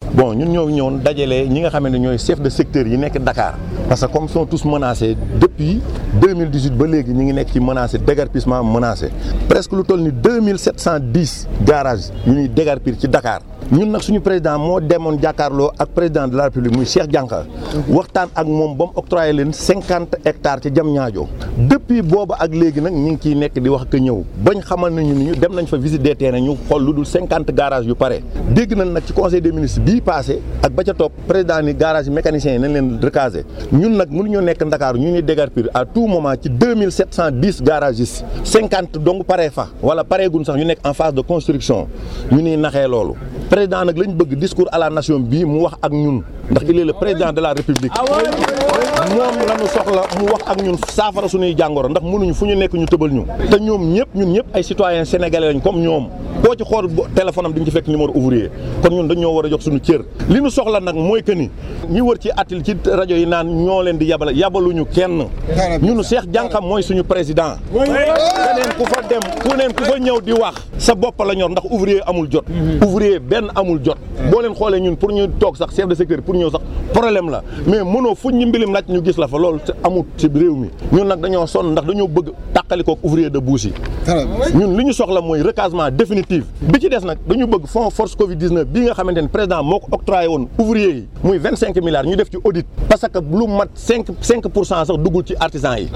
bon ñun ñoo ñëwoon dajale ñi nga xam ne ñooy chef de secteur yi nekk Dakar parce que comme sont tous menacés depuis 2018 ba léegi ñi ngi nekk ci menacé déguerpissement menacé presque lu toll ni 2710 garages yu ñuy déguerpir ci Dakar ñun nag suñu président moo demoon jàkkaarloo ak président de la république muy Cheikh Dianka waxtaan ak moom ba mu octroyé leen cinquante hectares ci jam ñaajo depuis booba ak léegi nag ñu ngi ciy nekk di wax ak ñëw bañ xamal nañu ni ñu dem nañ fa visite des terrains ñu xool lu dul cinquante garages yu pare dégg nañ nag ci conseil des ministres bii passé ak ba ca topp président ni garage yi mécaniciens yi nañ leen recaser ñun nag mënuñoo nekk Ndakaaru ñu ñuy déguerpir à tout moment ci deux mille sept cent dix garages cinquante donc paree fa wala pareegun sax ñu nekk en phase de construction ñu niy naxee loolu président nag lañ bëgg discours à la nation bii mu wax ak ñun ndax il est le président de la république moom la ñu soxla mu wax ak ñun saafara suñuy jàngoro ndax mënuñu fu ñu nekk ñu tëbal ñu te ñoom ñëpp ñun ñëpp ay citoyens sénégalais lañ comme ñoom boo ci xool téléphone am di nga ci fekk numéro ouvrier kon ñun dañoo war a jox suñu cër li ñu soxla nag mooy que ni ñi wër ci atil ci rajo yi naan ñoo leen di yabal yabaluñu kenn ñun Cheikh Dianka mooy suñu président keneen ku fa dem ku neen ku fa ñëw di wax sa bopp la ñor ndax ouvrier amul jot ouvrier benn amul jot boo leen xoolee ñun pour ñu toog sax chef de secteur pour ñëw sax problème la mais mënoo fuñ ñu mbilim laaj ñu gis la fa loolu amul ci réew mi ñun nag dañoo sonn ndax dañoo bëgg tàqalikook ouvrier de bouche yi ñun li ñu soxla mooy recasement définitif bi ci des nag dañu bëgg fonds force covid 19 bii nga xamante ne président moo ko octroyé woon ouvrier yi muy vingt cinq milliards ñu def ci audit parce que lu mat cinq cinq pour cent sax duggul ci artisan yi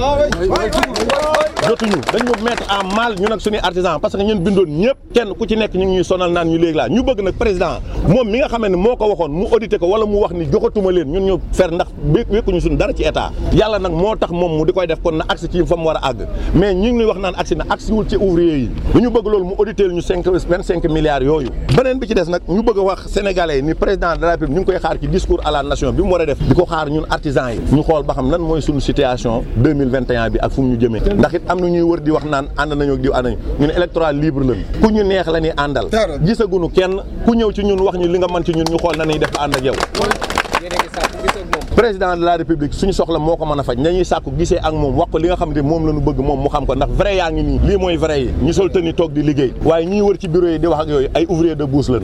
jotuñu dañu mettre en mal ñu nag suñuy artisan parce que ñun bindoon ñëpp kenn ku ci nekk ñu ngi ñuy sonal naan ñu léegi laa ñu bëgg nag président moom mi nga xam ne moo ko waxoon mu audité ko wala mu wax ni joxatuma leen ñun ñu fer ndax wékkuñu suñu dara ci état yàlla nag moo tax moom mu di koy def kon na agsi ci fa mu war a àgg mais ñu ngi wax naan agsi na agsi wul ci ouvrier yi ñu bëgg loolu mu audité ñu cinq vingt cinq milliards yooyu beneen bi ci des nag ñu bëgg a wax sénégalais ni président de la république ñu ngi koy xaar ci discours à la nation bi mu war a def di ko xaar ñun artisans yi ñu xool ba xam lan mooy suñu situation 2021 bi ak fu mu ñu jëmee ndax it am na ñuy wër di wax naan ànd nañu diw ànd nañu ñu ne électoral libre lañu ku ñu neex la ñuy àndal gisaguñu kenn ku ñëw ci ñun wax ñu li nga mën ci ñun ñu xool na ñuy def ànd ak yow président de la république suñu soxla moo ko mën a faj nañuy sàkku gisee ak moom wax ko li nga xam ne moom la ñu bëgg moom mu xam ko ndax vrai yaa ngi nii lii mooy vrai yi ñu sol tëni toog di liggéey waaye ñuy wër ci bureau yi di wax ak yooyu ay ouvrier de bouche lañu